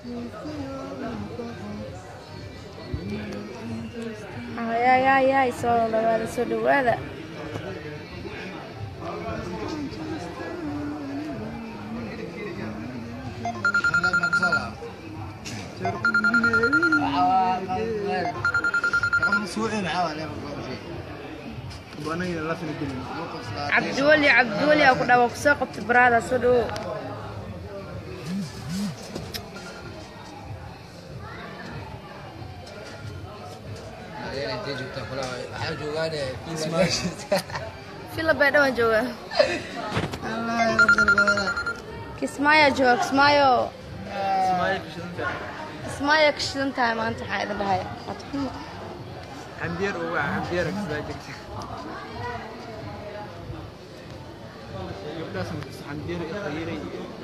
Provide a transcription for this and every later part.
ay ay ay ay soo dhawaada soo dhawaada cabdiweli cabdiweli aa ku dhawa kusoo qabtay baraada soo dhawo fila bay dhawaan jooga kismaayo jooga kismaayo kismaayo ka shidan tahay maanta waxaa idin dhahay adxumo xamdiyeer ugu ah xamdiyeer kasbaa jirta gabdhaas xamdiyeer ikhayray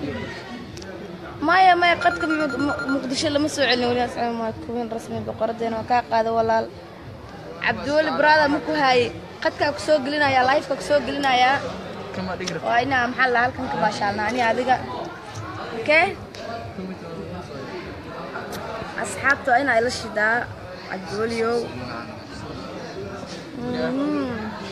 maya maya qadka Mu- Mu- muqdisho lama soo celin weli asalaam waa kuwin rasmi boqoradeena waa kaa qaada walaal cabdiweli baraada ma ku haayey qadkaa ku soo gelinaya lifeka ku soo gelinayaa kama dhigra waa inaa maxaa la halkan ka baashaalna ani adiga okey asxaabta waa inaa ila shidaa cabdiweliyow Mhm.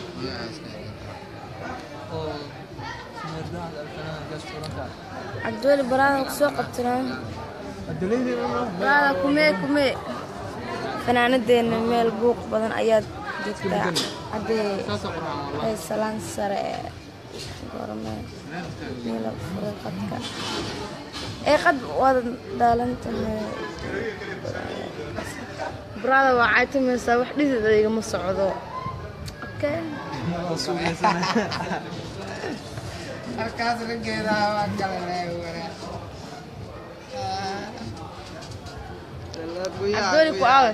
cabdiweli baraada ku soo qabtanaa baraada kumee kumee fanaanadeena meel buuq badan ayaad joogtaa haddee ay salaan sare ee gorme meela furay qadka ee qad waad daalanta baraada waa caytamaysaa wax dhidida igama socdo okay halkaas raggeeda waa kale cabdiweli ku aawe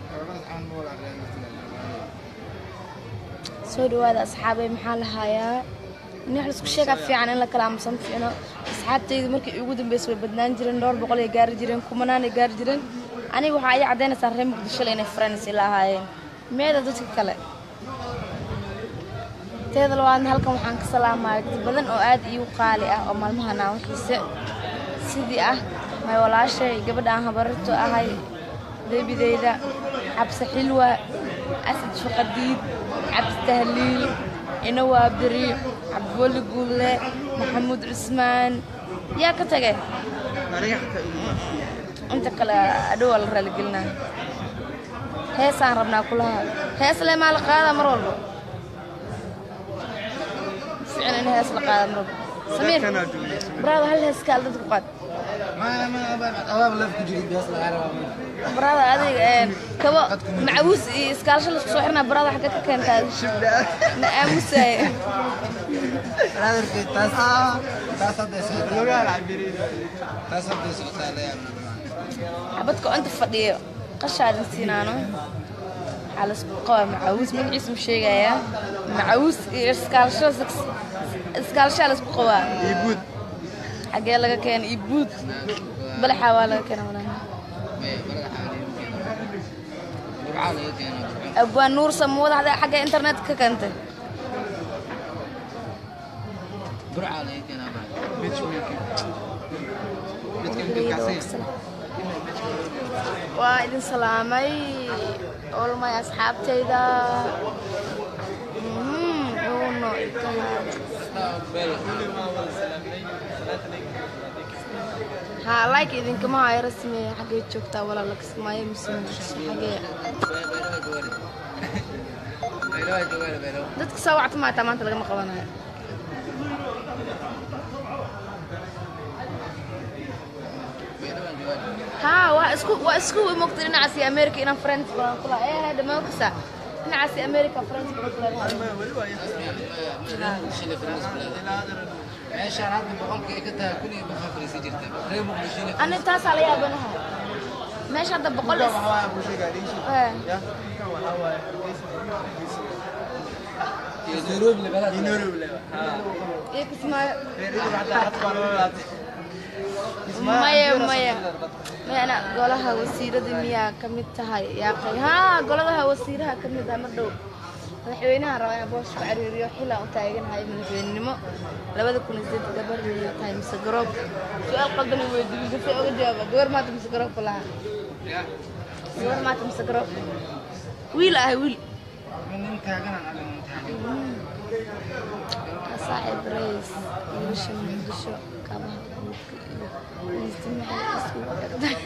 soo dhawaada asxaabay maxaa la hayaa in wax laisku sheegaa fiican in la kala aamusan fiicno asxaabtaydu markii ugu dambeysay way badnaan jireen dhowr boqol ay gaari jireen kumanaan ay gaari jireen aniga waxaa ii caddaynaysaa reer muqdisho inay friends ila ahaayeen meeda dadka kale teeda labaadna halkan waxaan ka salaamaya dad badan oo aad iigu qaali ah oo maalmahan aan waxiise sidii ah may walaashay gabadha aan habararto ahay deebideyda cabse xilwa asad shaqadiid cabdi tahliil inawa abdiri cabdiweli guulle maxamuud cusmaan yaa ka tagay aniga xataa inta kale adhow waa la raaligelinaa heesaan rabnaa kulaha hees le maa la qaadaa mar walba ficin in hees la qaada mar walba samiir kanaa joogay baraada hal hees kaal dadku qaad abaab laf ku jirid bees lagaa rabaa baraada adiga een, kabo macawiis iyo iskaalasho laisku soo xirnaa baraada xagga ka keentaa na aamusaaye brotherkay taas taas hadday socotaa taas hadday socotaa la yaab xabadka oo inta fadhiyo qashaadin siinaano waxaa laisku qabaa macawiis magaciisa ma sheegayaa macawiis iyo iskaalasho iskaalashaa laisku qabaa iyo buud xagee laga keena iyo buud balaxaa waa laga keena walahi burcaa laga keenaa abwaan nuur samawada hada xagga internet ka keentay burcaa laga keenaa waa idin salaamay olmay asxaabtayda Mhm, uno haa like idinkama hayo rasmi xaggee joogtaa walaala kismaayo mise xagee dadka soo wacta maataa maanta lagama qabanayo haa waa isku waa isku imogta dhinacaasi america inaan friends badan kula ee hadda ma ogsa dhinacaasi america friends badan kula meeshaan hadda boqolka ay ka tahay kun iyo boqol fariisi jirta reer muqdishona ani taasaa la yaabanaha meesha hadda boqol is ee iyo nairobi labadaas iyo kismaayo maya maya mayana golaha wasiirada miyaa ka mid tahay yaaqay haa goladaha wasiiraha ka mid ah mar dhow madaxweynaha rabaa inaan boos ku cariiriyo xilaan u taaganahay madaxweynenimo labada kun iyo sideed gabar iyo tahay mise garoob su-aal qaldan i weydiiyey gase oga jawaaba gabar maanta mise garoobka lahaa gabar maanta mise garoob wiil ahay wiil nin taaganaan adiga nin taagan saaxiib rays wiilasha muqdisho kabaha guudka iyo istimaxa iskugu xirtay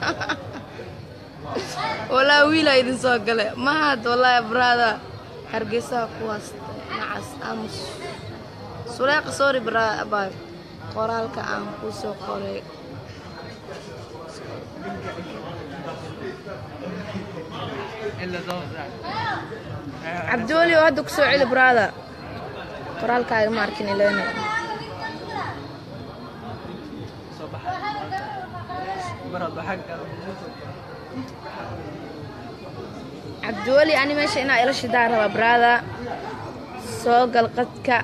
walaa wiilaa idin soo gale mahad wallaahi brada hargeysaha kuwaas nacas aamus suleeqa sorry baa qoraalka aan ku soo qoray إلا ضوء cabdiweli oo hadda kusoo celi brada qoraalkaaga ma arkin ilena صباح مرض حق cabdiweli ani meesha inaa ila shidaa rabaa brada soo gal qadka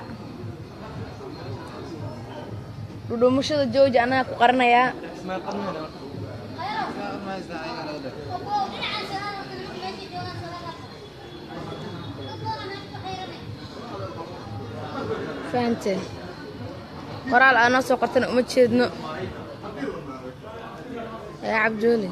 dhudhumashada jooji annaga ku qaranayaa ما قلنا ma haystaan ayaga laga dhig fahamteen qoraal aa noo soo qortana uma jeedno yaa cabdiweli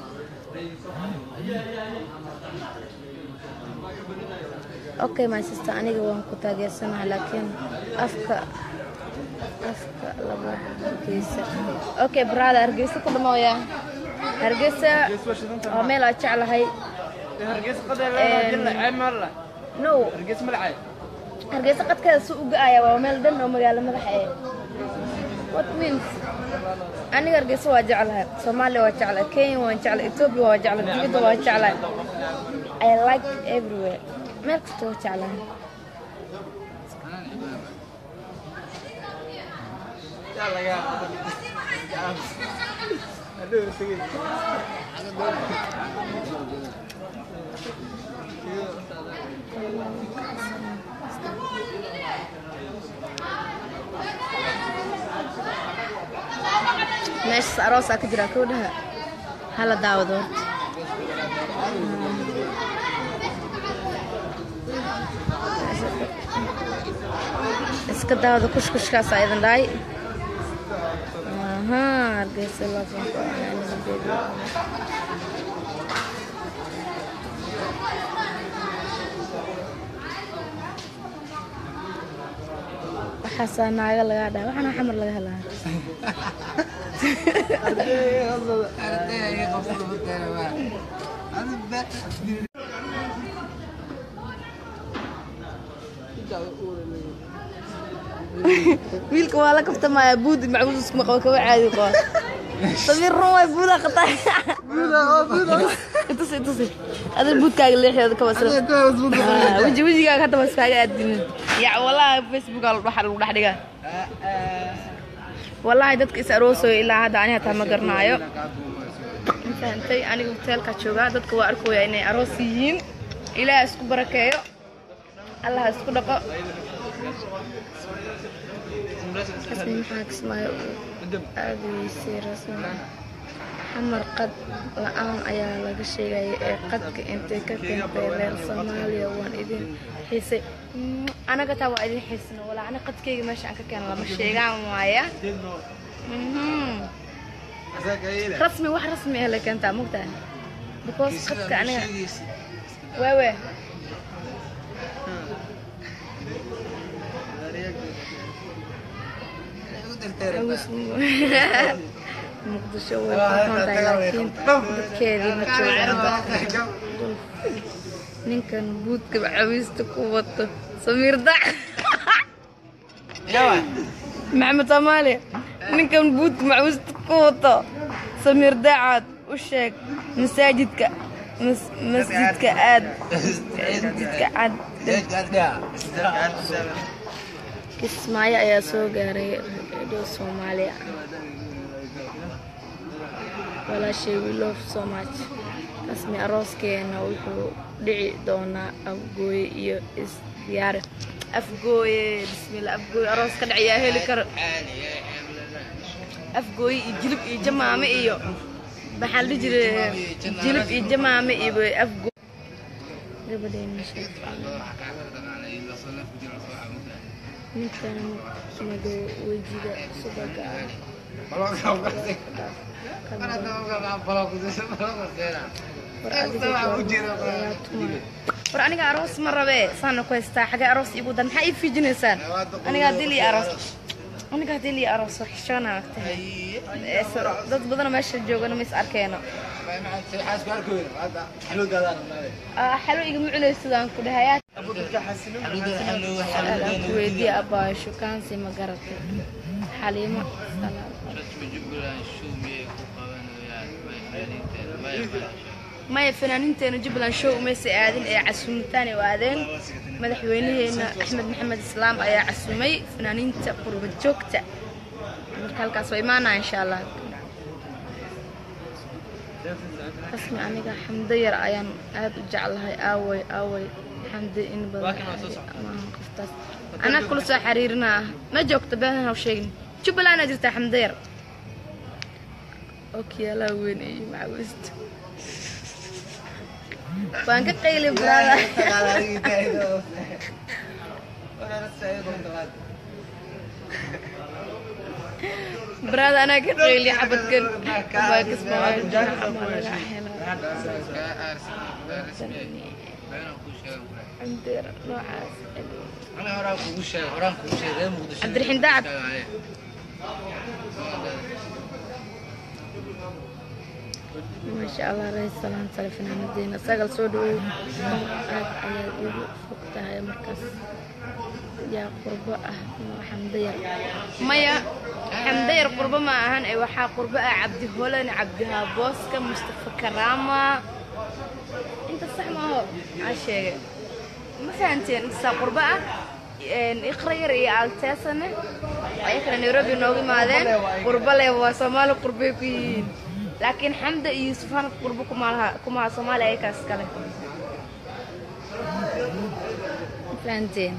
okay my sister aniga waan ku taageersanaha laakiin afka afka laba hargeysa okay brother hargeysa ku dhamooya hargeysa waa meel aan jeclahay هرقيس قدر لا جل عيب مرة no هرقيس ملعب hargeysa qadkeeda si u ga-aya waa meel dhan oo magaalo madaxa eh what means aniga hargeysa waa jeclahay soomaaliya waa jeclahay kenya waan jeclahay ethiopia waa jeclahay dibadda waa jeclahay i like everywhere meel kasta waa jeclahay يلا يا هدول سجين meeshas aroosaa ka jira kowdhaha hala daawado horta iska daawada kushkushkaasaa idin dhahay aha hargeysa laafanku waxaasaa naaga lagaa dhaha waxaana xamar laga helaa arday ayaga qabsada mateena waa adiga wiilka waa la kaftamaya buud macbuud iskuma qabo kaba caadi qaba samir run waay buudaa qataa itusi itusi adal buudkaaga leexeeda kaba sira Ah, weji wejigaaga hadda waa iskaaga aadinin ya wallahi facebooka waxa lagu dhex dhigaa wallahi dadka is aroosayo ilaa hadda ani hataa ma garanaayo ma fahantay aniga hoteelka joogaa dadka waa arkooya inay aroos yihiin ilaah isku barakeeyo allah ha isku dhaqo xasni maxaa kismaayo aadayeysay rasmi xamar qad la-aan ayaa laga sheegaya ee qadka intay ka keentay reer soomaaliya waan idin xiisay Mm, anaga taa waa idin xiisna walaa ana qadkayga meesha aan ka keena lama sheegaan waaya Mhm. rasmi wax rasmi ah la keentaa mogtahay because qadka aniga waawe muqdisho way kuxuntahay laakiin dadkeedii ma joogaan ninkan buudka cawiista ku wato samiir dac maxamed soomaaliya ninkan buudka macawiista ku wato samiir dacaad u sheeg masaajidka mas- masjidka aad masjidka cad kismaayo ayaa soo gaaray redio soomaaliya walaashay we love so much rasmi arooskeena wuxuu dhici doonaa afgooye iyo isdiyaare afgooye bismillah afgooye aroos ka dhacayaa heli karo afgooye iyo jilib iyo jamaame iyo maxaa la dhihi jiray jilib iyo jamaame iyo afgooye gabadheena ninkan madow wejiga subaga ah war adiga waa tuma war aniga aroos ma rabee saana ku haystaa xagee aroos iigu dan maxaa ii fiijinaysaan aniga dil iyo aroos aniga dil iyo aroos war xishoona waqtahay dad badanoo meesha joogana ma is arkeeno Ah, xalo igama cunaysidaan ku dhahayaa aan ku weydiiye abbaa shukaansi ma garatay xaliimo salaam maya fanaaniinteena jubbaland show umaysa aadin ee casuumitaan ay u aadeen madaxweynaheena axmed maxamed islaam ayaa casumay fanaaniinta qurba joogta marka halkaas waa imaanaa insha allah rasmi aniga xamdo yar ayaan aad u jeclahay aaway aaway xamdo in badan maahan qoftaas anaa kula soo xiriirinaa ma joogto been haw sheegin jubbaland aa jirtaa xamdo yar okiyaalaa weyn iyo macawista waan ka qayli brada brada anaa ka qayli xabadkan baa kasbaa xamalaga hela xamdeer noocaas cabdiraxiin daacad maasha allah rays salaan sale fanaanadeena sagal soo dhawow aad ayaad igu fog tahay markaas yaa qurbo ah xamdayar maya xamdayar qurbo ma ahan ee waxaa qurbo ah cabdi holan cabdihaa booska mustafa karaama inta sax maaho aa sheegay ma fahanteen intasaa qurbo ah iqra yar iyo alteesane ayakana nairobi noogu imaadeen qurbo leh waa soomaali qurbay ku yihiin laakiin xamda iyo yusufaan qurbo kumalaha kumaha soomaaliya ayakaas kale fahanteen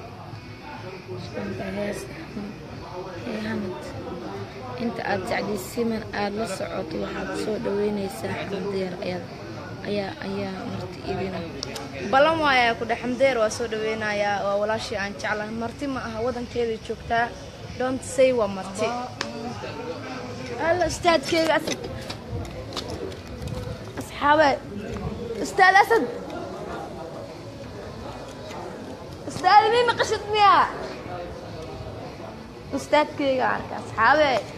hamad inta aad jeclaysiman aada la socoto waxaad soo dhaweynaysaa xamdeer ayaad ayaa ayaa marti idina ballan waayaa ku dhex xamdeer waa soo dhaweynayaa waa walaashii aan jeclahay marti ma aha wadankeeda joogtaa don't say waa marti alla ustaadkeyga asad asxaabe ustaad asad ustaad idin naqashid miyaa ustaadkeyga arka asxaabe